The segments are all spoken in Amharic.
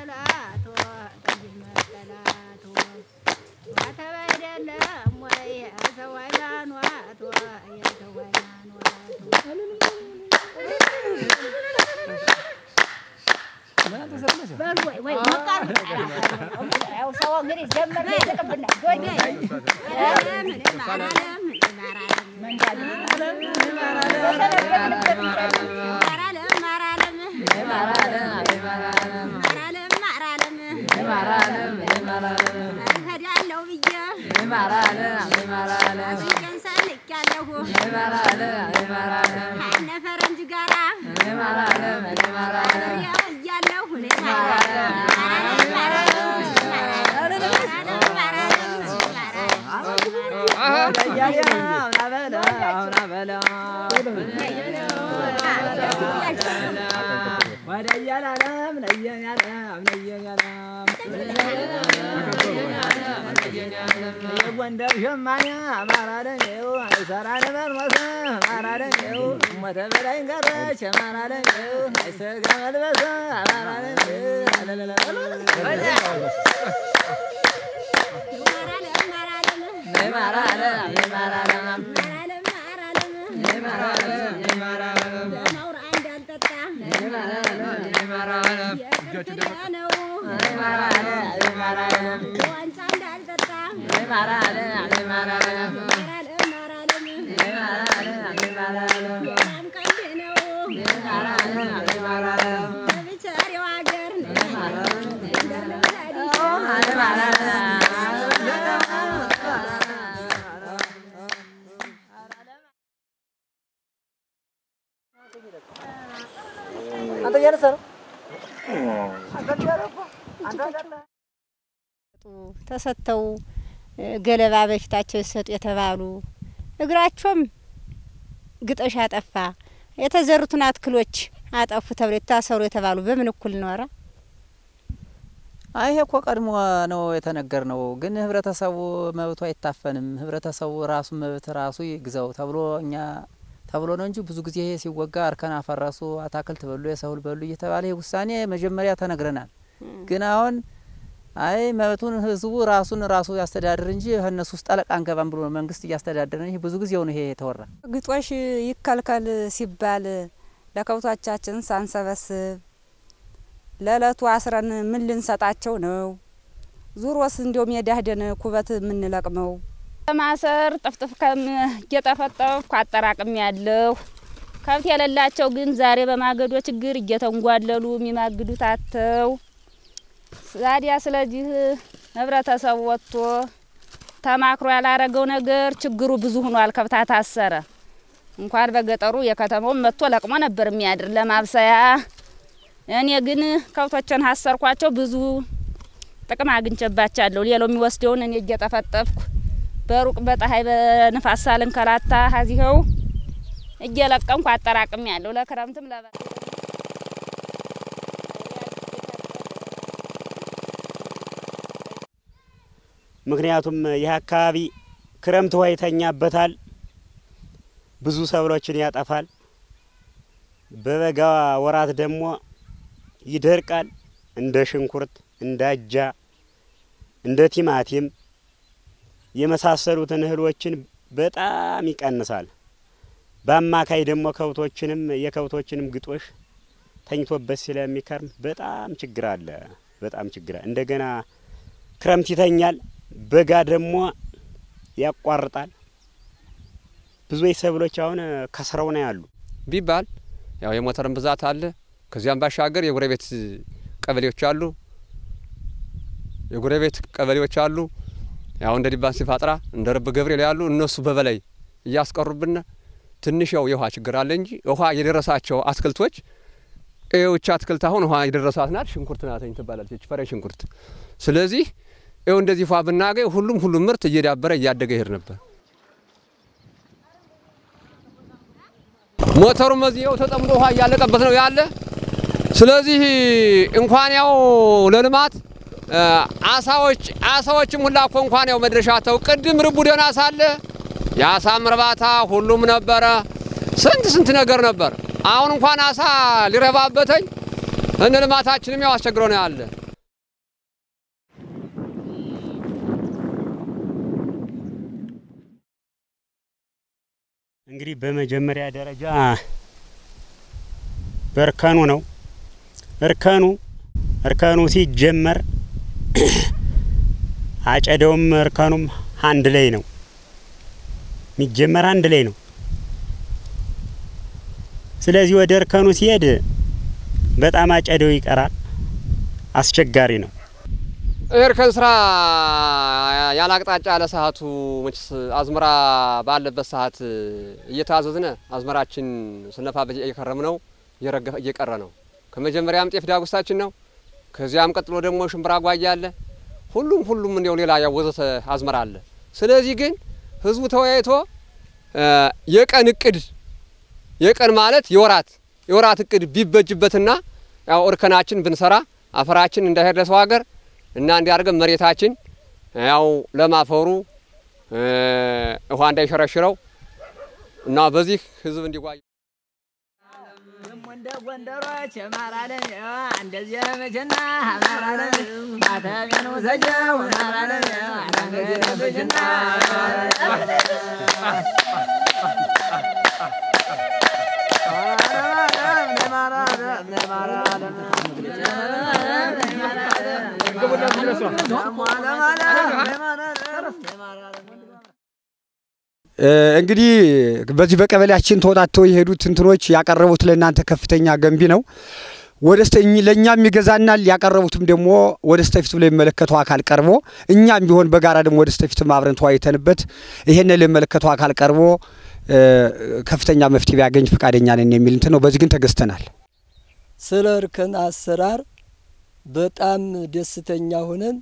መጠላቶ ጠጅ መጠላቶ ተበደለም ወይ የሰው ሃይማኖቶ የሰው ሃይማኖቶ በሉ ወይ ወይ መቃር ያው ሰው እንግዲህ ጀመረ ይዘቅብና ዶይ እሄዳለሁ ብዬ አፍንጫን ሰንቄያለሁ ከእነ ፈረንጅ ጋራ አብሬው እያለሁ የጎንደር ሸማኔ አማራ ደንጌው አይሰራ ለመርመስ አማራ ደንጌው ሞተ በላይ ቀረች አማራ ደንጌው አይሰጋ መልበስ አማራ ደንጌው ዋንጫ እንዳልጠጣ በጣም ቀልድ ነው በብቸሬው ሀገር አንተ እያነሳ ነው ተሰጥተው ገለባ በፊታቸው ይሰጡ የተባሉ እግራቸውም ግጦሽ አጠፋ የተዘሩትን አትክሎች አጠፉ ተብሎ የታሰሩ የተባሉ በምን እኩል ኖረ? አይ ይሄ እኮ ቀድሞ ነው የተነገር ነው። ግን ህብረተሰቡ መብቱ አይታፈንም። ህብረተሰቡ ራሱ መብት ራሱ ይግዛው ተብሎ እኛ ተብሎ ነው እንጂ ብዙ ጊዜ ይሄ ሲወጋ እርከን አፈረሱ፣ አታክልት በሉ፣ የሰብል በሉ እየተባለ ይህ ውሳኔ መጀመሪያ ተነግረናል። ግን አሁን አይ መብቱን ህዝቡ ራሱን ራሱ ያስተዳድር እንጂ እነሱ ውስጥ ጠለቃ አንገባም ብሎ መንግስት እያስተዳደረ ይህ ብዙ ጊዜው ነው ይሄ የተወራ። ግጦሽ ይከልከል ሲባል ለከብቶቻችን ሳንሰበስብ ለእለቱ አስረን ምን ልንሰጣቸው ነው? ዙሮስ እንዲያው ሜዳ ሄደን ኩበት የምንለቅመው ማሰር ጥፍጥፍ ከም እየጠፈጠፍኩ አጠራቅም ያለሁ ከብት የሌላቸው ግን ዛሬ በማገዶ ችግር እየተንጓለሉ የሚማግዱት አተው ዛዲያ ስለዚህ ህብረተሰቡ ወጥቶ ተማክሮ ያላረገው ነገር ችግሩ ብዙ ሆኗል። ከብታ ታሰረ እንኳን በገጠሩ የከተማውን መጥቶ ለቅሞ ነበር የሚያድር ለማብሰያ። እኔ ግን ከብቶችን ሀሰርኳቸው ብዙ ጥቅም አግኝቼባቸዋለሁ። ሌላው የሚወስደውን እኔ እየጠፈጠፍኩ በሩቅ በፀሐይ በንፋስ ሳልንከራታ ሀዚኸው እየለቀምኩ አጠራቅም ያለሁ ለክረምትም ለበ ምክንያቱም ይህ አካባቢ ክረምት ውሃ ይተኛበታል፣ ብዙ ሰብሎችን ያጠፋል። በበጋ ወራት ደግሞ ይደርቃል። እንደ ሽንኩርት፣ እንደ አጃ፣ እንደ ቲማቲም የመሳሰሉትን እህሎችን በጣም ይቀንሳል። በአማካይ ደግሞ ከብቶችንም የከብቶችንም ግጦሽ ተኝቶበት ስለሚከርም በጣም ችግር አለ። በጣም ችግር አለ። እንደገና ክረምት ይተኛል፣ በጋ ደግሞ ያቋርጣል። ብዙ ሰብሎች አሁን ከስረው ነው ያሉ ቢባል ያው የሞተርን ብዛት አለ። ከዚያም ባሻገር የጎረቤት ቀበሌዎች አሉ። የጎረቤት ቀበሌዎች አሉ። ያው እንደ ዲባን ሲፋጥራ እንደ ረብ ገብርኤል ያሉ እነሱ በበላይ እያስቀሩብን ትንሽ ያው የውሃ ችግር አለ እንጂ ውሃ የደረሳቸው አትክልቶች ይኸውች አትክልት አሁን ውሃ የደረሳት ናት። ሽንኩርት ናተኝ ትባላለች፣ ፈሬ ሽንኩርት። ስለዚህ ይኸው እንደዚህ ፏ ብናገኝ ሁሉም ሁሉም ምርት እየዳበረ እያደገ ይሄድ ነበር። ሞተሩም እዚያው ተጠምዶ ውሃ እያለቀበት ነው ያለ። ስለዚህ እንኳን ያው ለልማት አሳዎች አሳዎችም ሁላ እኮ እንኳን ያው መድረሻ ተው ቅድም ርቡ ደህና ሳለ የአሳም እርባታ ሁሉም ነበረ። ስንት ስንት ነገር ነበር። አሁን እንኳን አሳ ሊረባበተኝ እነ ልማታችንም ያው አስቸግሮ ነው ያለ። እንግዲህ በመጀመሪያ ደረጃ በእርከኑ ነው። እርከኑ እርከኑ ሲጀመር አጨደውም እርከኑም አንድ ላይ ነው የሚጀመር አንድ ላይ ነው። ስለዚህ ወደ እርከኑ ሲሄድ በጣም አጨደው ይቀራል፣ አስቸጋሪ ነው። እርከን ስራ ያለ አቅጣጫ ያለ ሰዓቱ መችስ አዝመራ ባለበት ሰዓት እየታዘዝነ አዝመራችን ስነፋበት እየከረም ነው እየረገፈ እየቀረ ነው። ከመጀመሪያም ጤፍ ዳጉሳችን ነው። ከዚያም ቀጥሎ ደግሞ ሽምብራ ጓያ አለ። ሁሉም ሁሉም እንዲያው ሌላ ያወዘተ አዝመራ አለ። ስለዚህ ግን ህዝቡ ተወያይቶ የቀን እቅድ የቀን ማለት የወራት የወራት እቅድ ቢበጅበትና ያው እርከናችን ብንሰራ አፈራችን እንዳይሄድ ለሰው ሀገር እና እንዲያርገን መሬታችን ያው ለማፈሩ ውሃ እንዳይሸረሽረው እና በዚህ ህዝብ እንዲጓይ እንደ ጎንደሮች ማራለን እንደዚህ መቼና ማራለን ማተቤን ውሰጀው ማራለን መቼና እንግዲህ በዚህ በቀበሌያችን ተወጣተው የሄዱት እንትኖች ያቀረቡት ለእናንተ ከፍተኛ ገንቢ ነው። ወደ ለእኛም ይገዛናል። ያቀረቡትም ደግሞ ወደ ስተፊት ብሎ የሚመለከተው አካል ቀርቦ እኛም ቢሆን በጋራ ደግሞ ወደ ስተፊትም አብረን ተወያይተንበት ይሄን ለሚመለከተው አካል ቀርቦ ከፍተኛ መፍትሄ ቢያገኝ ፈቃደኛ ነን የሚል እንትን ነው። በዚህ ግን ተገዝተናል። ስለ እርከን አሰራር በጣም ደስተኛ ሆነን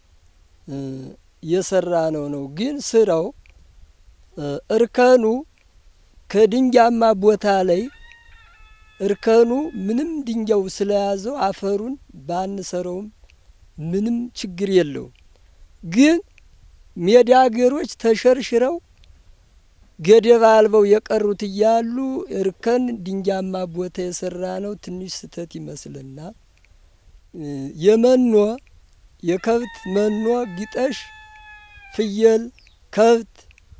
የሰራ ነው ነው ግን ስራው እርከኑ ከድንጋያማ ቦታ ላይ እርከኑ ምንም ድንጋዩ ስለያዘው አፈሩን ባንሰረውም ምንም ችግር የለውም። ግን ሜዳ አገሮች ተሸርሽረው ገደብ አልበው የቀሩት እያሉ እርከን ድንጋያማ ቦታ የሰራ ነው ትንሽ ስህተት ይመስልናል። የመኖ የከብት መኖ ግጠሽ፣ ፍየል፣ ከብት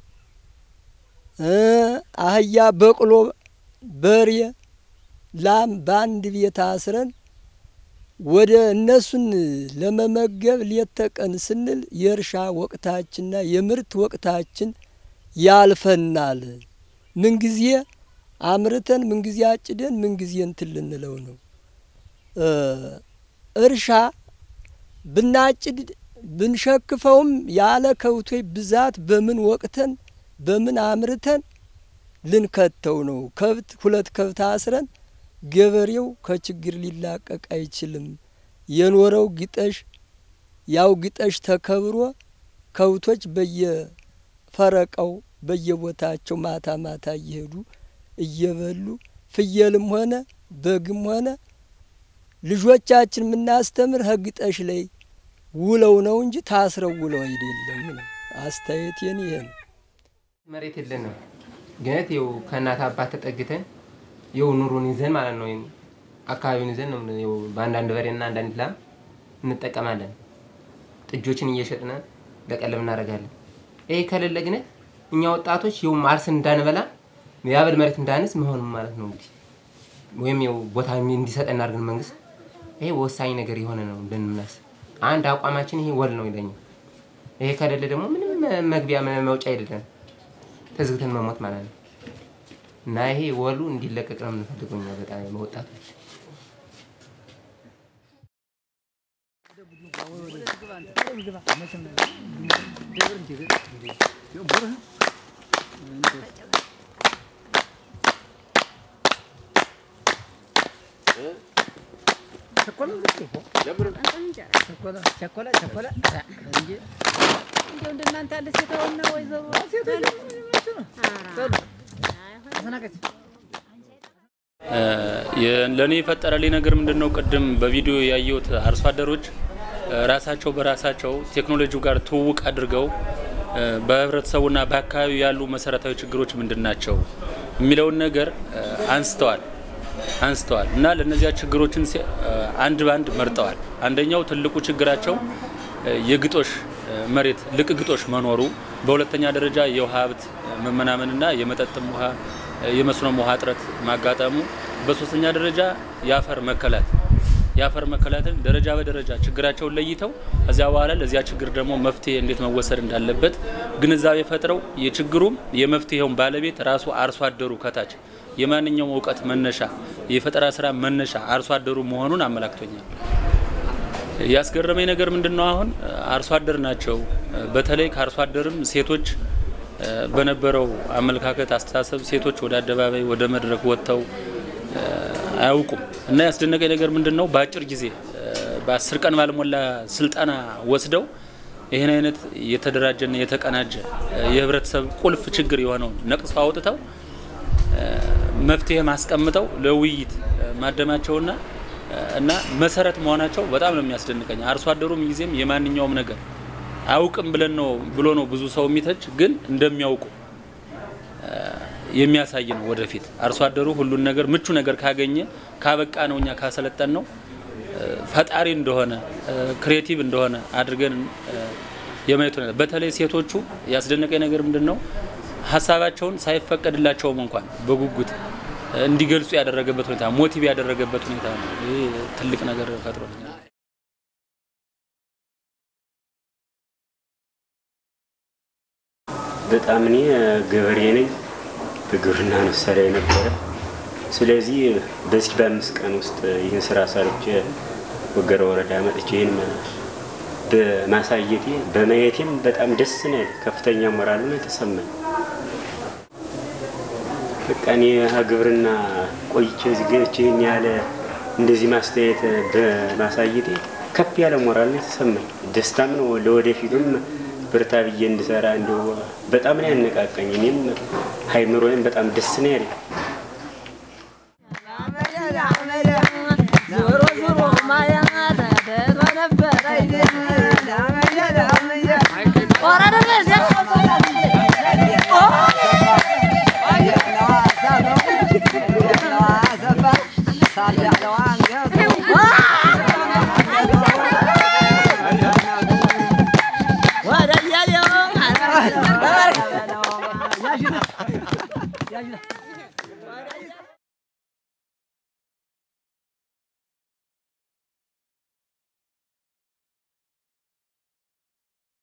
አህያ፣ በቅሎ፣ በሬ፣ ላም በአንድ ቤት አስረን ወደ እነሱን ለመመገብ ሌት ተቀን ስንል የእርሻ ወቅታችንና የምርት ወቅታችን ያልፈናል። ምንጊዜ አምርተን ምንጊዜ አጭደን ምንጊዜ እንትን ልንለው ነው። እርሻ ብናጭድ ብንሸክፈውም ያለ ከብቶች ብዛት በምን ወቅተን በምን አምርተን ልንከተው ነው። ከብት ሁለት ከብት አስረን ገበሬው ከችግር ሊላቀቅ አይችልም። የኖረው ግጠሽ ያው ግጠሽ ተከብሮ ከብቶች በየፈረቃው በየቦታቸው ማታ ማታ እየሄዱ እየበሉ ፍየልም ሆነ በግም ሆነ ልጆቻችን የምናስተምር ህግጠሽ ላይ ውለው ነው እንጂ ታስረው ውለው አይደለም ነው አስተያየቴን ይሄ ነው። መሬት የለንም ግነት ይኸው ከእናት አባት ተጠግተን ይኸው ኑሮን ይዘን ማለት ነው አካባቢውን ይዘን ነው ይኸው በአንዳንድ በሬና አንዳንድ ላም እንጠቀማለን። ጥጆችን እየሸጥነ ለቀለብ እናደርጋለን። ይሄ ከሌለ ግነት እኛ ወጣቶች ይኸው አርስን እንዳንበላ የአበል መሬት እንዳንስ መሆኑ ማለት ነው እንግዲህ ወይም ይኸው ቦታ እንዲሰጠን አድርገን መንግስት ይሄ ወሳኝ ነገር የሆነ ነው እንደምናስብ አንድ አቋማችን ይሄ ወል ነው ይለኛል። ይሄ ከሌለ ደግሞ ምንም መግቢያ መውጫ የሌለን ተዝግተን መሞት ማለት ነው። እና ይሄ ወሉ እንዲለቀቅ ነው የምንፈልገው እኛ በጣም ወጣቶች። እንደው እንደናንተ ያለ ሴታውና ወይዘሮ ለእኔ የፈጠረልኝ ነገር ምንድን ነው? ቅድም በቪዲዮ ያየሁት አርሶ አደሮች ራሳቸው በራሳቸው ቴክኖሎጂው ጋር ትውውቅ አድርገው በህብረተሰቡና በአካባቢው ያሉ መሰረታዊ ችግሮች ምንድን ናቸው የሚለውን ነገር አንስተዋል አንስተዋል እና ለእነዚያ ችግሮችን አንድ በአንድ መርጠዋል። አንደኛው ትልቁ ችግራቸው የግጦሽ መሬት ልቅግጦች መኖሩ፣ በሁለተኛ ደረጃ የውሃ ሀብት መመናመንና የመጠጥም ውሃ የመስኖም ውሃ እጥረት ማጋጠሙ፣ በሶስተኛ ደረጃ የአፈር መከላት የአፈር መከላትን ደረጃ በደረጃ ችግራቸውን ለይተው ከዚያ በኋላ ለዚያ ችግር ደግሞ መፍትሄ እንዴት መወሰድ እንዳለበት ግንዛቤ ፈጥረው የችግሩም የመፍትሄውን ባለቤት ራሱ አርሶ አደሩ ከታች የማንኛውም እውቀት መነሻ የፈጠራ ስራ መነሻ አርሶ አደሩ መሆኑን አመላክቶኛል። ያስገረመኝ ነገር ምንድን ነው? አሁን አርሶ አደር ናቸው። በተለይ ከአርሶ አደርም ሴቶች በነበረው አመለካከት፣ አስተሳሰብ ሴቶች ወደ አደባባይ ወደ መድረክ ወጥተው አያውቁም እና ያስደነቀኝ ነገር ምንድን ነው? በአጭር ጊዜ በአስር ቀን ባልሞላ ስልጠና ወስደው ይህን አይነት የተደራጀና የተቀናጀ የህብረተሰብ ቁልፍ ችግር የሆነውን ነቅሰው አውጥተው መፍትሄ ማስቀምጠው ለውይይት ማደማቸውና እና መሰረት መሆናቸው በጣም ነው የሚያስደንቀኝ። አርሶ አደሩም ጊዜም የማንኛውም ነገር አያውቅም ብለን ነው ብሎ ነው ብዙ ሰው የሚተች፣ ግን እንደሚያውቁ የሚያሳይ ነው። ወደፊት አርሶ አደሩ ሁሉን ነገር ምቹ ነገር ካገኘ ካበቃ ነው እኛ ካሰለጠን ነው ፈጣሪ እንደሆነ ክሬቲቭ እንደሆነ አድርገን የማየቱ ነገር በተለይ ሴቶቹ ያስደነቀኝ ነገር ምንድን ነው ሀሳባቸውን ሳይፈቀድላቸውም እንኳን በጉጉት እንዲገልጹ ያደረገበት ሁኔታ ሞቲቭ ያደረገበት ሁኔታ ነው። ይህ ትልቅ ነገር ፈጥሮልኛል። በጣም እኔ ገበሬ ነኝ። በግብርና ነው ሰራ የነበረ። ስለዚህ በዚህ በአምስት ቀን ውስጥ ይህን ስራ ሰርቼ ወገረ ወረዳ መጥቼ ይህን በማሳየቴ በማየቴም በጣም ደስ ነው ያለኝ። ከፍተኛ ሞራል ነው የተሰማኝ። በቃ እኔ ግብርና ቆይቼ እዚህ ገብቼ ይህን ያለ እንደዚህ ማስተያየት በማሳየቴ ከፍ ያለ ሞራል ነው የተሰማኝ። ደስታም ነው ለወደፊቱም ብርታ ብዬ እንድሰራ እንደው በጣም ነው ያነቃቀኝ። እኔም ሀይምሮዬም በጣም ደስ ነው ያለኝ። ዞሮ ዞሮ ማያት ተቶ ነበረ ወደ